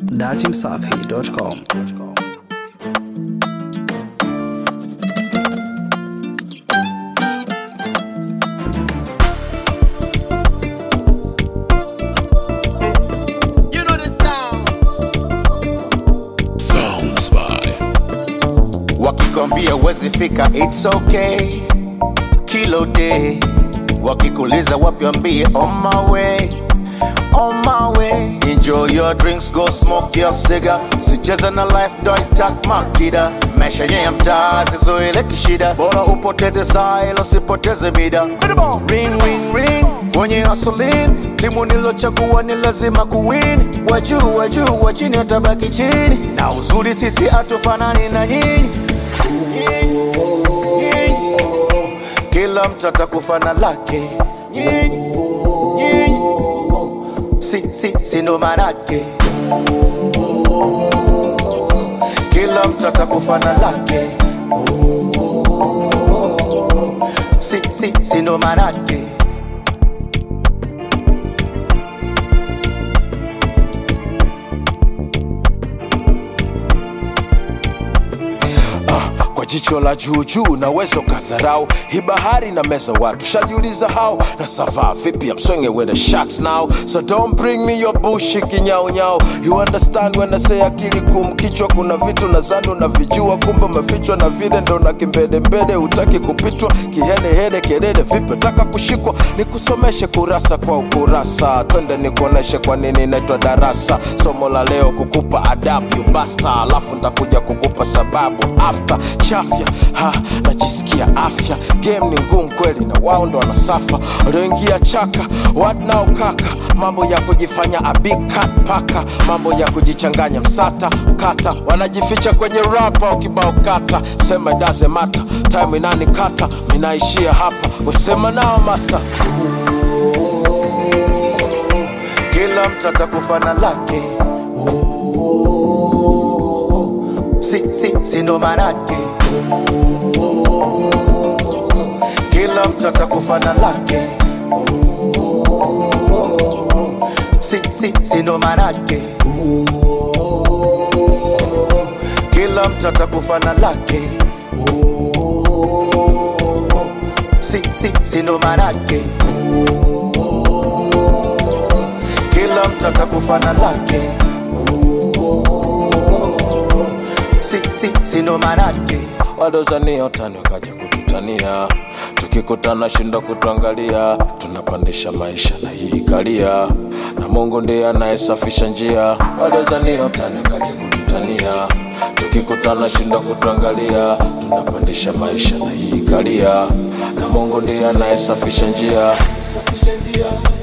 datimsafi.com. You know the sound. Sounds by wakikwambia uwezi fika it's okay kilo day wakikuliza wapi wambie on my way on my way enjoy your drinks go smoke your cigar sicheza na life ndo itak makida maisha yenye ya mtaa zizoele kishida bora upoteze saa ilo sipoteze mida ring ring ring kwenye asolin timu nilochagua ni lazima kuwin wajuu wajuu wa chini watabaki chini na uzuri sisi hatufanani na nyinyi kila mtu atakufa na lake Nyinyi, nyinyi. si, si, si ndo manake kila mtu atakufa na lake si, si, si ndo manake kwa jicho la juujuu naweza ukadharau hii bahari na meza watu shajiuliza hao na savaa vipi amswenge with the sharks now so don't bring me your bushi kinyaunyau you understand when I say akili kumkichwa kuna vitu nadhani unavijua kumbe umefichwa na vile ndo na kimbedembede utaki kupitwa kihelehele kelele vipi taka kushikwa nikusomeshe kurasa kwa ukurasa twende nikuoneshe kwa nini inaitwa darasa somo la leo kukupa adabu you basta alafu ntakuja kukupa sababu after chafya ha najisikia afya game ni ngumu kweli na wao ndo wanasafa walioingia chaka what now kaka mambo ya kujifanya a big cat paka mambo ya kujichanganya msata kata wanajificha kwenye rapa ukibao kata sema doesn't matter time inani kata minaishia hapa usema nao master kila mtu atakufa na lake si, si, si ndo manake kila mtu atakufa na lake si, si, si ndo manake kila mtu atakufa na lake si, si, si ndo manake kila mtu atakufa na lake si, si, si ndo manake wadozania utani wakaja kututania tukikutana shindo kutuangalia tunapandisha maisha na hii kalia na mungu ndiye anayesafisha njia wadozania utani wakaja kututania tukikutana shindo kutuangalia tunapandisha maisha na hii kalia na mungu ndiye anayesafisha njia Safisha njia